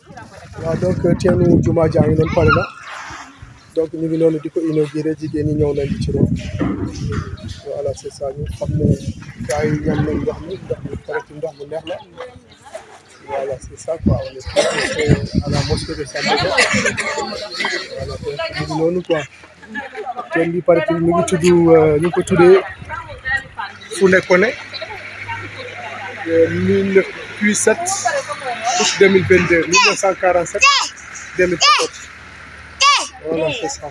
waaw donc teenu jumaa jaa ngi noonu pare na donc ñu ngi noonu di ko inauguré jigéen ñi ñëw nañ ci roon voilà c'est ça ñu xam ne gars yi ñam nañ ndox mi ndox mi pare ci ndox mu neex la voilà c'est ça quoi on est tous à la mosquée de Sandaga voilà donc ñu ngi noonu quoi teen bi pare mi ngi tudd ñu ngi ko tuddee Founekone mille puis sept août deux mille vingt deux mille neuf cent quarante sept deux mille quatorze voilà c'est ça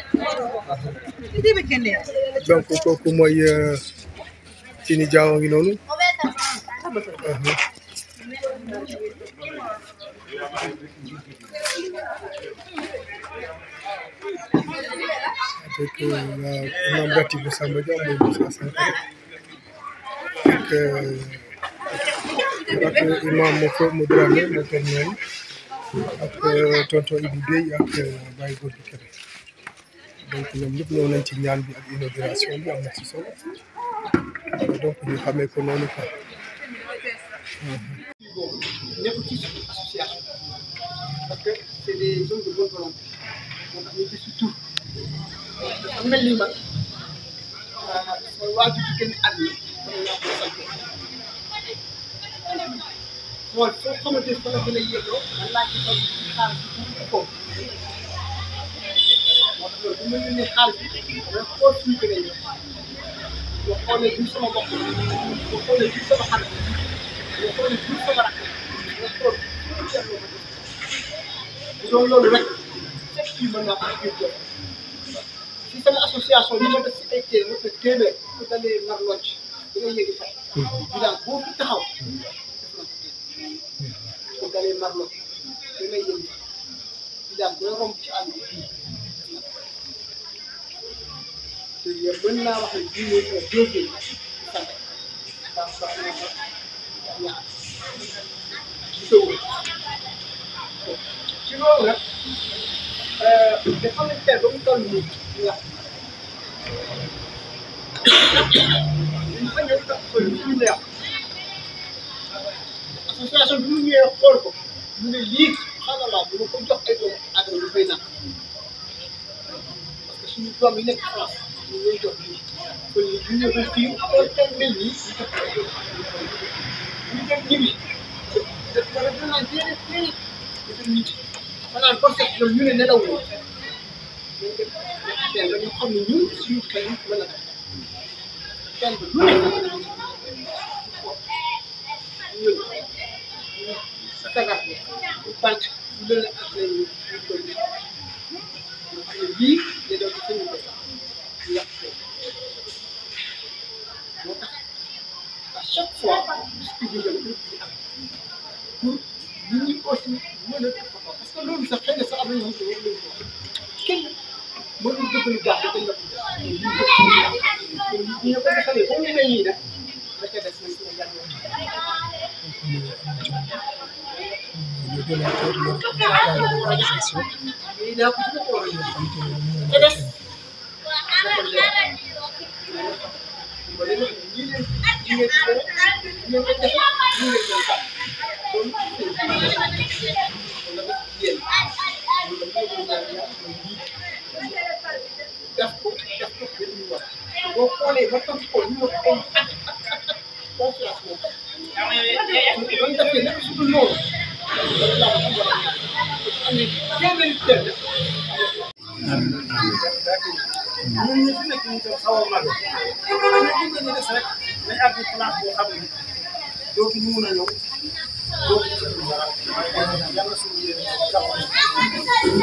donc kooku mooy Tini Diaw ngi noonu avec imam Gati bu Samba Dia mooy Moussa Sankare ak ak imam Moko mu Dramé moo toog ñooñu ak tonton Ibou Guèye ak Baye Gorgui Kébé donc ñoom ñëpp ñëw nañ ci ñaan bi ak inauguration bi am na ci solo donc ñu xamee ko noonu quoi. nekk ci association parce que c' est des hommes de bonne volonté moo tax ñu gis ci tur dafa mel ni man sama waajur ci génn àdduna dama laa ko sant xool foo xamante ne fa la gën a yelloo man laa ci doon xaar ci tuuti foofu moo tax loolu bu ma yónnee xaalis bi damay xool suñu gën a yelloo boo xoolee du sama bopp boo xoolee du sama xarit boo xoolee du sama rakk nga xool bu doon loolu rek fekk fii mën naa am kii si sama association li ma def si ay téere ma ko téeméer ku dalee nar locc da ngay yëgi fay di daal boo fi taxaw def na ko téeméer ku dalee nar locc da ngay yëgi fay di daal booy romb ci àll bi te yéen mën naa wax ne bii mooy sama deuxième sant ndax sax na ma ñaar gisoo ci loolu nag dafa am teel ba mu toll nii ñu wax ñu fa ñëw tax ko ñu ñu neex association bi mu ñëwee xool ko mu ne lii xanaa bu ma ko jox ay doomu aadama yu fay naan parce que suñu doom yi nekk France ñu ngi jox lii kon lii bu ñu ñëwee fii xool tool mel nii ñu jox ko ay doomu ñu dem ñibbi te wala dinaa déedéet déedéet dafa nit maanaam parce que ñoom ñu ne nelawul ñu def teel ba ñu xam ne ñun suñu xel mën na teel ba lu nekk ñun sagar bant lu la ak lañ ñu koy def ñu xam ne lii day doon suñu ko yàq ko moo tax à chaque fois distribution bi di am pour nit ñi aussi mën a parce que loolu sax xëy na sax am na ñoo xam ne war nañu ko wax kenn mënul dëgg lu gaax dañ la ko def ñu ñu ko defalee ba mu mel nii nag da ca des nañ ko yàgg le donateur le représentant de l'organisation mais daa ko ci ko war a ñëw xam te ne ñu ca des ba léegi nag ñii leen ñii leen ci dara ñii leen ko defe ñii leen koy tàmm kon wala def yéen loolu la ko ñaan ñaan mooy lii def ko def ko ba ñu war boo xoolee ba topp ko ñu wax ay at at at at confiance moom doon defee nag su dul noonu loolu laa ko war a am ne téeméeri téeméer ñun ñi fi nekk ñu tam xaw a mag ñu ngi ñu des rek nañ àgg place boo xam ne dootu ñu mun a ñëw dootu ñu mun dara yàlla suñu yéene jàpp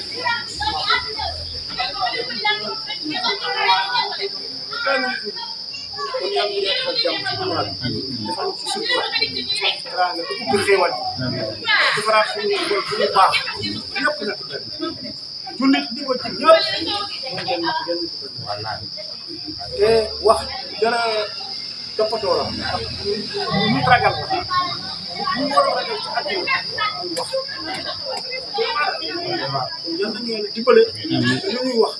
kon yàlla ñu defal jàmm ci duwaat defal ci sutura defal ci teraanga te ubbi xéewal defaraat suñu xol suñu baax ñëpp na ci benn jullit di ko ci ñëpp mooy ngeen ci benn te wax dara toppatoo la ñu ragal la ñu war a ragal ci àddina muy wax waaw yal nañu yàlla dimbale lu ñuy wax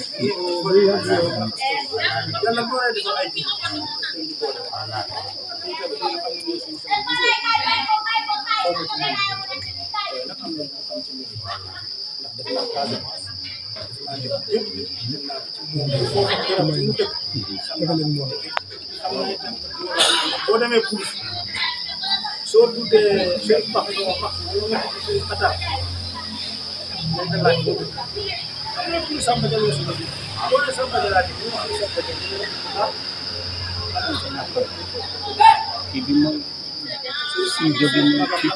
yàlla moo lay defal ay jiw dañ di boole lii tamit dañu xam ne ñooy suñu sama gisoo xaw ma ci moom nag am xam ci moom ndax def naa Casamance def naa def yëpp def naa ci moom foofu garab bi mu dëkk xam dafa leen moom xam naa itam boo demee Kourou soo tuddee seen pax yoo pax yoo nga xam seen xataar dañ la laaj boo dëkk xam nga kii Samba Diallo si dëkk boo nee Samba Diallo di ñu wax Samba Diallo ah kii bi mooy suñ jóge mooy kii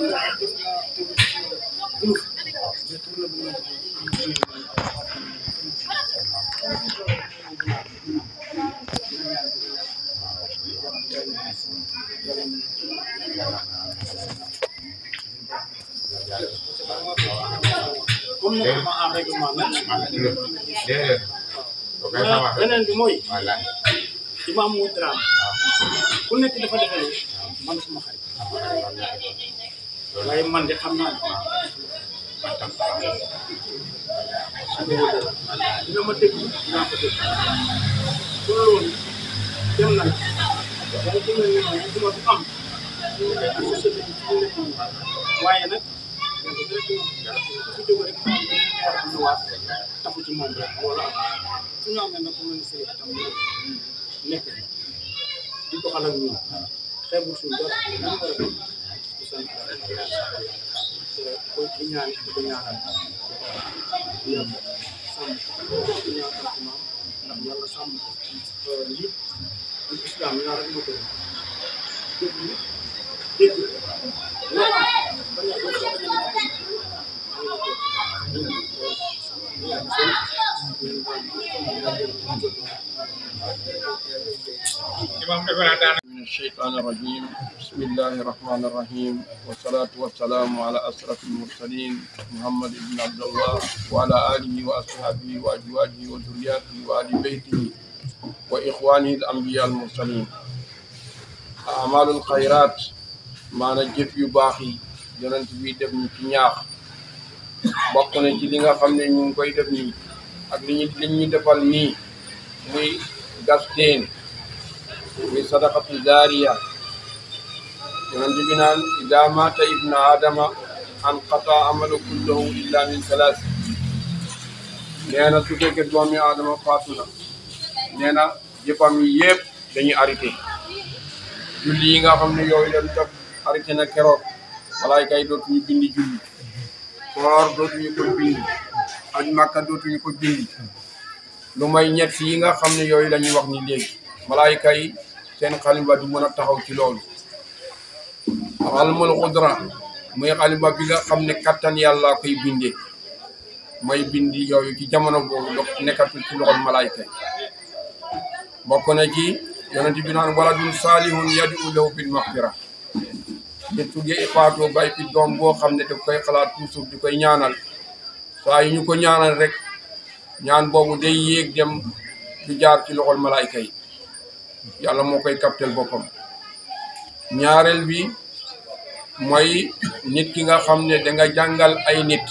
comme ni ko ma en règlement nag déedéet ok ça va beneen bi mooy voilà imam muy drame ku nekk dafa defe ne man suma xarit waaye man de xam naa ne dina ma dégg dinaa ko dégg pour loolu dem na waaye dem na ni moom duma du am ñu nekk ak société bi ñu nekk nii waaye nag yàlla dina ko ku fi jóg rek mu am beneen leer bu ñëwaat taxu ci moom rek loolu am su ñu amee nag ku mel ni sëy tam nekk di doxal ak ñun xeebul suñu dara ñu war a def di sant te koy ci ñaan di ko ñaanal yàlla sàmm ko di ñaanal ci maam ndax yàlla sàmm ko njiit ak islam ñaar rek moo ko def dégg dégg loo am bañ a doo bañ من الشيطان الرجيم بسم الله الرحمن الرحيم والصلاة والسلام على أشرف المرسلين محمد بن عبد الله وعلى آله وأصحابه وأزواجه وذرياته وآل بيته وإخوانه الأنبياء المرسلين أعمال الخيرات ما نجف يباخي yonent bi def ñu ci ñaax bokk na ci li nga xam ne ñu ngi koy def nii ak li ñu li ñu defal nii muy gas teen muy sadaqatu zaariya yonent bi naan ida mata ibna adama an qata amalu kullahu illa min salaas nee na su fekkee doomi adama faatu na nee na jëfam yi yëpp dañuy arrêté julli yi nga xam ne yooyu leen def arrêté na keroog malaayka yi dootuñu bindi julli koor dootuñu ko bindi aj màkka dootuñu ko bindi lu may ñett yi nga xam ne yooyu la ñuy wax ni léegi malaayka yi seen xalimba du mën a taxaw ci loolu xalmul xudra muy xalimba bi nga xam ne kattan yàlla koy bindee mooy bindi yooyu ci jamono boobu do nekkatul ci loxol malaayka yi bokk na ci yonent bi naan waladun saalihun yadu lahu bil maxfira nit su dee faatoo bay fi doom boo xam ne daf koy xalaat toujours di koy ñaanal saa yu ñu ko ñaanal rek ñaan boobu day yéeg dem du jaar ci loxol malaayka yi yàlla moo koy kaptel boppam ñaareel bi mooy nit ki nga xam ne da nga jàngal ay nit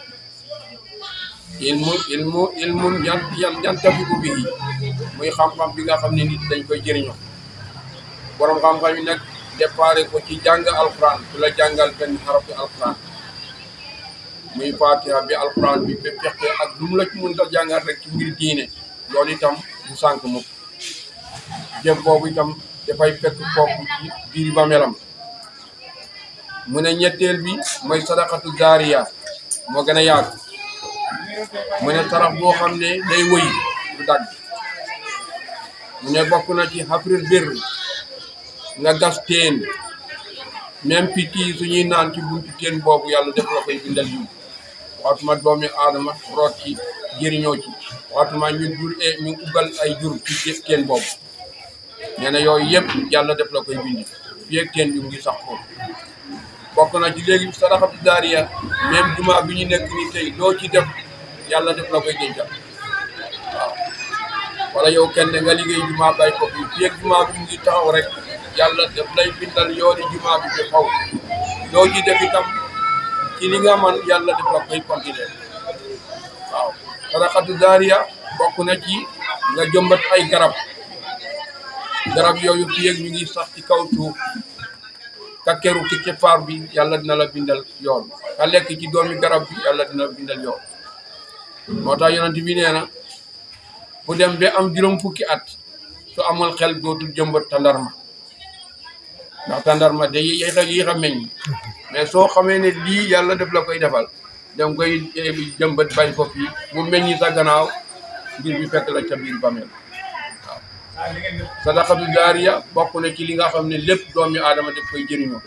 ilmu ilmu ilmu yan yan yantafiku bihi muy xam-xam bi nga xam ne nit dañ koy jëriñoo borom xam-xam yi nag déparé ko ci jàng alquran ku la jàngal benn xarafi alquran muy fatiha bi alquran bi ba fexe ak lu mu la ci mën a jàngal rek ci mbir diine loolu itam du sànq mukk jëf boobu itam dafay fekk kooku ci biir ba melam mu ne ñetteel bi mooy sadaqatu zaariya moo gën a yàgg mu ne sarax boo xam ne day wëy du dagg mu ne bokk na ci xafril bir nga gas teen même picc yi suñuy naan ci buntu teen boobu yàlla def la koy bindal yu waxatuma doomi aadama root ci jëriñoo ci waxatuma ñu jur e ñu ubal ay jur ci teen boobu nee na yooyu yëpp yàlla def la koy bindi fii ak teen bi mu ngi sax foofu bokk na ci léegi sadaxatu daariya même juma bi ñu nekk ni tey loo ci def yàlla def la koy dencal waaw wala yow kenn nga liggéey juma bay ko fii fii ak juma bi mu ngi taxaw rek yàlla def lay bindal yooni juma bi ba xaw loo ci def itam ci li nga man yàlla def la koy continuer waaw sadaxatu daariya bokk na ci nga jëmbat ay garab garab yooyu fii ak ñu ngi sax ci kaw suuf ka keru ci keppaar bi yàlla dina la bindal yoon ka lekk ci doomi garab bi yàlla dina la bindal yoon moo tax yonent bi nee na bu dem ba am juróom fukki at su amul xel dootul jëmbat tandarma ndax tandarma day yéex a yéex a meññ mais soo xamee ne lii yàlla def la koy defal danga koy jëmbat bañ ko fii mu meññi sa gannaaw ngir bi fekk la ca biir bameel waaw sadaka bi jaariya bokk na ci li nga xam ne lépp doomi aadama def koy jëriñoo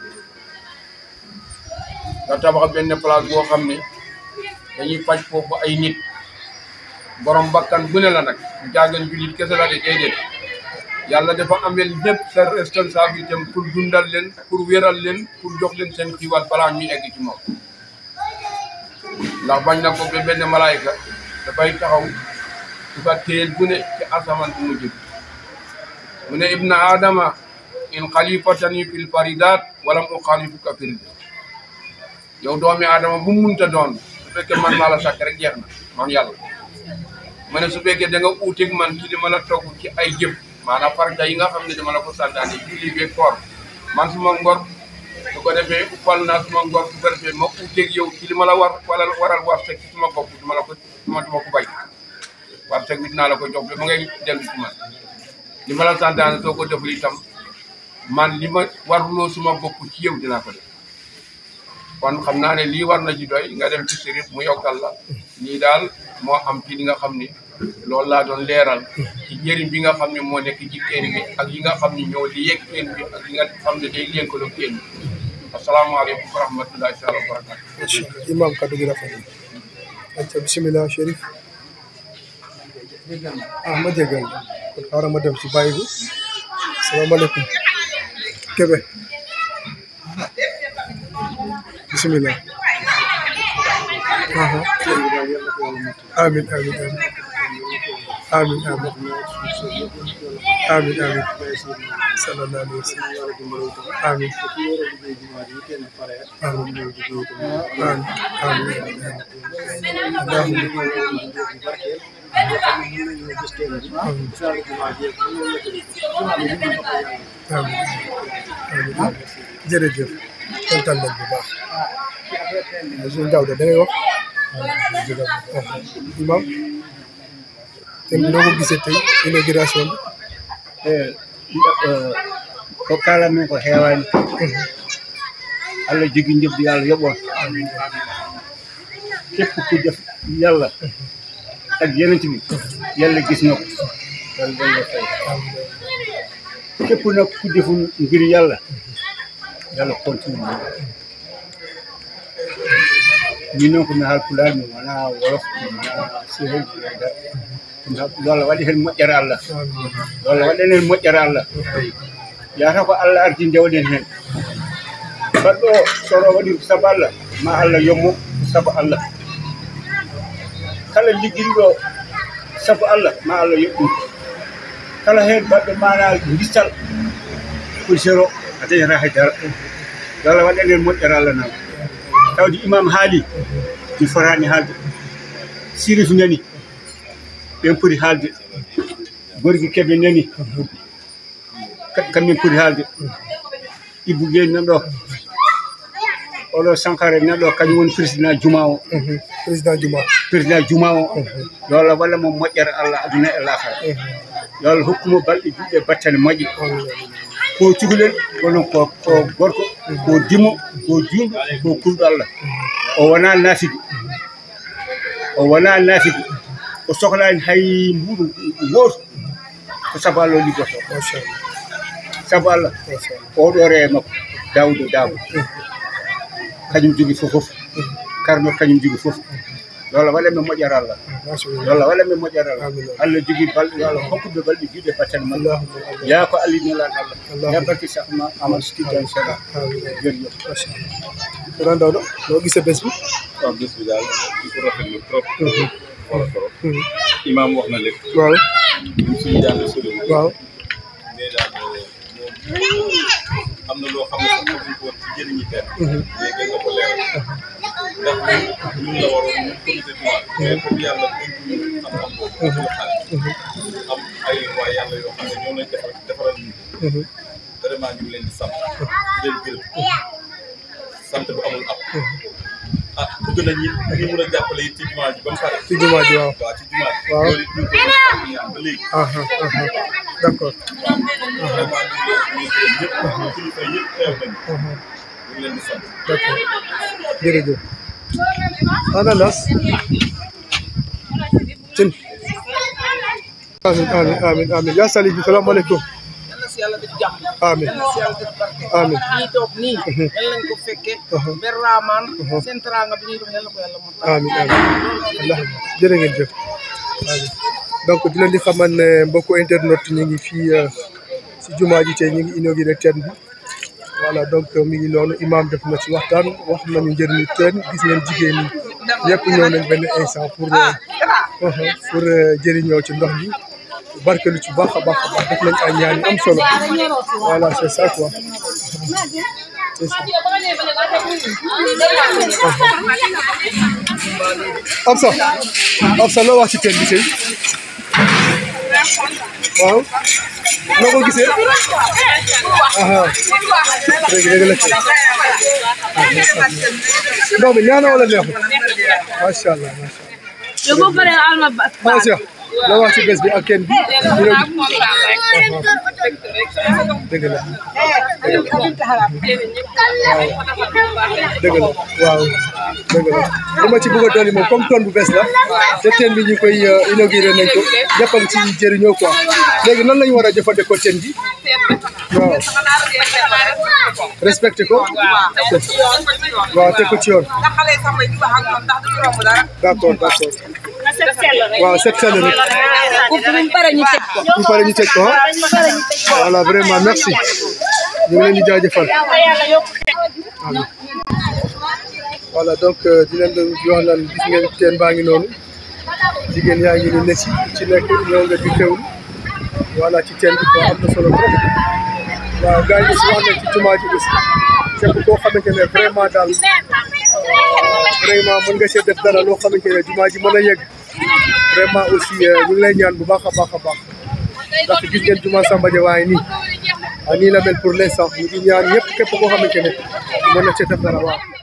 nga tabax benn place boo xam ne dañuy faj foofu ay nit borom bakkan bu ne la nag jaagan julit kese la de déedéet yàlla dafa amel lépp sa responsabilité pour dundal leen pour wéral leen pour jox leen seen xiiwal balaa ñuy egg ci moom ndax bañ na ko ba benn malaayka dafay taxaw su ka téyel bu ne ci asamaan bu mu jëm mu ne ibna adama in xalifatani fil faridat wala mu xalifuka fil yow doomi adama bu mu munta doon su fekkee man maa la sàkk rek jeex na man yàlla mu ne su fekkee da nga uuteeg man ci li ma la togg ci ay jëf maanaam farata yi nga xam ne dama la ko santaane julli beeg koor man suma ngor su ko defee uppal naa suma ngor su ko defee ma uuteeg yow ci li ma la war wala waral war teg ci suma bopp duma la ko duma duma ko bay war teg bi dinaa la ko jox ba ma ngay dellu ci man li ma la santaane soo ko deful itam man li ma warloo suma bopp ci yow dinaa ko def kon xam naa ne lii war na ci doy nga dem ci sirif mu yokkal la lii daal moo am ci li nga xam ni loolu laa doon leeral ci njëriñ bi nga xam ne moo nekk ci teen bi ak yi nga xam ne ñoo li yegg teen bi ak yi nga xam ne day lëkkaloo teen bi asalaamaaleykum wa rahmatullahi taala wa barakatu macha allah imam kaddu gi rafet na ayca bisimilah Chérif ah ma jégal kon xaaral ma dem ci bàyyi bi salaamaaleykum Kébé bisimilah aha amin amin amin amin amin amin amin sallallahu alayhi wa sallam amin amin amin amin allahumma amin amin jërëjëf kontaan nañ bu baax monsieur Daouda da ngay wax imam te noo ko gisee tey inauguration bi ko kala min ko heewani allah jogi jobdi allah yoɓon képp ku def yàlla ak yenent bi yàlla gis na ko yàlla dañ la fay képp nag ku deful ngir yàlla yàlla continue min noon komi haalpulaar mi wona wolof mi wona séréer mi wona yo allah waɗi heen moƴƴere allah yo allah waɗan heen moƴƴere allah yata ko allah arti ndewɗen heen baɗɗo o soro waɗi sabu allah ma allah yommo sabu allah kala ligginɗo sabu allah ma allah yoɓɗum kala heen baɗɗo mana gistal ko zéro a dañata haydara yo allah waɗan heen moƴƴere allah nam tawde imam haali mi fotani haalde sirif nani ɓen poti haalde gorgui keɓe nani kamɓe poti haalde ibou gueye nanɗo oɗo sankare nanɗo kañum woni président juma o président Juma président juma o yo allah waɗa mo moƴƴere allah aduna e lakara yo allah hokkumo balɗe juɗɗe battane moƴƴe ko cukalel kono ko ko gorko ko dimo ko juuɗo ko kulɗo allah o wona naafiki o wona naafiki o sohlani hay mbuɗo gooto ko sabu allah o liggoto macha allah sabu allah macha allah oɗo rewe makko dawdo dabo kañum jogui fof fof karno kañum jogui fof yo allah waɗanɓe moƴƴere allah macha yo allah allah waɗanɓe moƴƴere allah Amin. allah jogui balɗe yo allah hokkuɓe balɗe juuɗe battane makko allahumma amin yaa ko allah nelaɗo allah Allahumma. ya barke sahma amadou skiddan sera amin jërëjëf macha allah Grand Daouda noo gisee bés bi waaw bés bi daal di ko rafetlu trop. Mhm. wala trop. Mhm. imaam wax na lépp. waaw ñun suñu jàng soriwul. waaw mais daal moom am na loo xam ne sax xamuñ ko woon ci jëriñi kenn. Mhm. léegi nga ko leeral. ndax ñun ñun la waroon ñun comité jumaa. mais comme yàlla dénk ñu am-am boobu. ñu xale. am ay waa yàlla yoo xam ne ñoo lay defar defaral ñu. Mhm. dara vraiment ñu ngi leen di sant di leen gërëm sant bu amul ab ah bëgg nañ ñi ñu mën a jàppale it ci jumaa ji ba mu pare ci jumaa ji waaw waaw ci jumaa ji Waaw. loolu it ñu ngi koy def ñaan ba léegi aha aha d'accord vraiment ñu ngi leen di gërëm ñëpp kilifa yëpp teew nañu aha ñu ngi leen di sant d'accord jërëjëf ananas cin amin amin amin amin yaa sali bi salaamaaleykum yàlla si yàlla def jàmm amin yàlla si yàlla def barke amin ñii toog nii yal nañ ko fekke ber raamaan seen teraanga bi ñuy dox yàlla ko yàlla mot amin amin allah jërë ngeen jëf amin donc di leen di xamal ne mbokku internet ñu ngi fii euh, si jumaa ji tey ñu ngi inauguré teen bi voilà donc mi ngi noonu imam def na ci waxtaan wax nañu njëriñu teen gis ngeen jigéen ñi ñëpp ñëw nañ benn instant pour euh, uh-huh, pour euh, jëriñoo ci ndox bi barkelu ci baax a baax a baax def nañ ay ñaan yu am solo voilà c'est ça quoi c'est ça Absa Absa loo wax ci teen bi tey waaw noo ko gisee aha dëgg dëgg la kay ndox mi neex na wala neexul macha allah macha yow boo paree alma ba allah macha loo wax ci bés bi ak kenn bi ñu ne dëgg la dëgg la waaw dëgg la li ma ci bëgg a dolli moom comme tonne bu bees la te teen bi ñu koy inauguré nañ ko ñëpp a ngi ci jëriñoo quoi léegi nan lañu war a jëfandikoo teen bi waaw respecté ko waaw teg ko ci yoon ndax xale yi sax may di wax ak ñoom ndax duñu romb dara d'accord d'accord waaw set sell rek bu ñu paree ñu teg ko ñu pare ñu teg ko ah voilà vraiment merci ñu ngi leen di jaajëfal amiin voilà donc euh, di leen doon wax naan gis ngeen teen baa ngi noonu jigéen yaa ngi ni ne ci ci nekk ñëw nga di teewlu voilà ci teen bi quoi am na solo trop waaw gars yi aussi wax nañ ci jumaa ji aussi képp koo xamante ne vraiment daal vraiment mën nga see def dara loo xamante ne jumaa ji mën a yegg vraiment aussi euh, ñu ngi lay ñaan bu baax a baax a baax ndax gis ngeen jumaa Samba Dia waaye nii ah nii la mel pour l'instant ñu ngi ñaan ñëpp képp koo xamante ne mën na see def dara waaw.